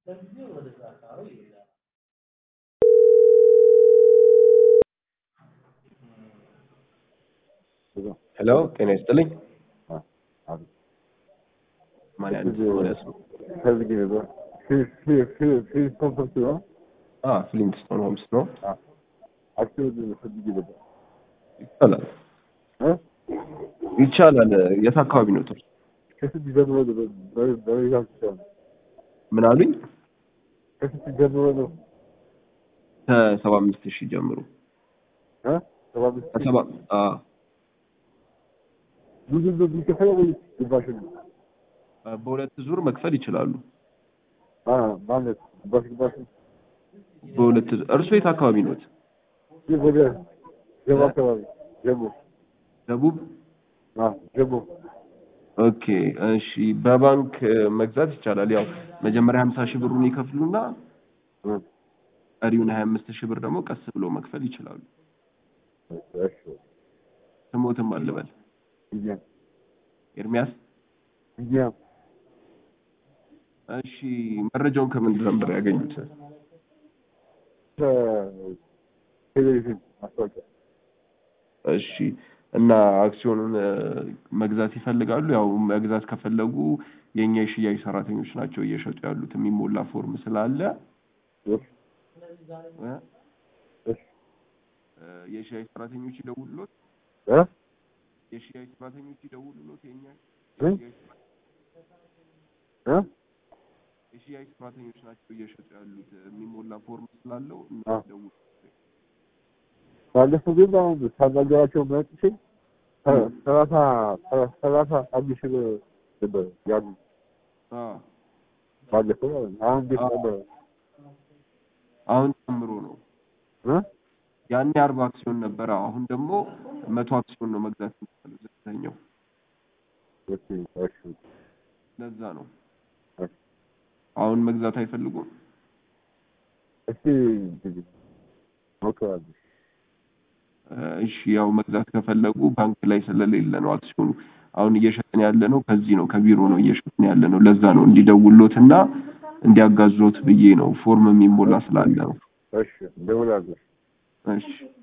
ሄሎ ጤና ይስጥልኝ። አቤት። ማን ያንተ ማለት ነው? ከዚህ ጊዜ በ- ፊ- ፊ- ፊ- ፊ- ኮንፈረንስ ነው። አ ፍሊንትስቶን ሆምስ ነው። አ- አክሲዮን ፈልጌ ነበር። ይቻላል እ? ይቻላል። የት አካባቢ ነው? ጥሩ ከስንት ጀምሮ ነው በ- በ- በሬዛልት ይቻላል? ምን አሉኝ? ከስንት ጀምሮ ነው? ከሰባ አምስት ሺህ ጀምሮ እ? ሰባ አምስት ሺህ? ከሰባ አ ብዙ ነው የሚከፈለው ወይስ ግማሽ ነው? በሁለት ዙር መክፈል ይችላሉ። አ ማለት ግማሽ ግማሽ ነው? በሁለት ዙር እርሱ የት አካባቢ ነው? ይህ ወደ ጀሞ አካባቢ ጀሞ ደቡብ አ ጀሞ ኦኬ እሺ። በባንክ እ, መግዛት ይቻላል። ያው መጀመሪያ ሀምሳ ሺህ ብሩን ይከፍሉና እ፣ ቀሪውን ሀያ አምስት ሺህ ብር ደግሞ ቀስ ብሎ መክፈል ይችላሉ። እሺ ስሞትም አልበል ቢኒያም ኤርሚያስ ቢኒያም እሺ መረጃውን ከምን ነበር ያገኙት? ከቴሌቪዥን ማስታወቂያ እሺ እና አክሲዮኑን እ, መግዛት ይፈልጋሉ? ያው መግዛት ከፈለጉ የእኛ የሽያጭ ሰራተኞች ናቸው እየሸጡ ያሉት የሚሞላ ፎርም ስላለ እሺ እ፣ እሺ እ፣ የሽያጭ ሰራተኞች ይደውሉሎት እ የሽያጭ ሰራተኞች ይደውሉሎት የእኛ እ? የሽያጭ እ የሽያጭ ሰራተኞች ናቸው እየሸጡ ያሉት የሚሞላ ፎርም ስላለው አ። እነሱ ደውሉ። ባለፈው ግን አሁን ሳናገራቸው መጥቼ ሰላሳ ሰላሳ አንድ ሺህ ብር ነበር ያሉ አ ባለፈው ማለት ነው። አሁን እንዴት አ። ነበረ? አሁን ጨምሮ ነው። እ? ያኔ አርባ አክሲዮን ነበረ። አሁን ደግሞ መቶ አክሲዮን ነው መግዛት የሚቻለው ዝቅተኛው። እሺ እሺ ለዛ ነው እሺ። አሁን መግዛት አይፈልጉም። እስቲ እንግዲህ ሞክራለሁ። እ፣ እሺ ያው መግዛት ከፈለጉ ባንክ ላይ ስለሌለ ነው አክሲዮኑ። አሁን እየሸጥን ያለ ነው ከዚህ ነው ከቢሮ ነው እየሸጥን ያለ ነው። ለዛ ነው እንዲደውሎት እና እንዲያጋዞት ብዬ ነው ፎርም የሚሞላ ስላለ ነው። እሺ እደውላለሁ። እሺ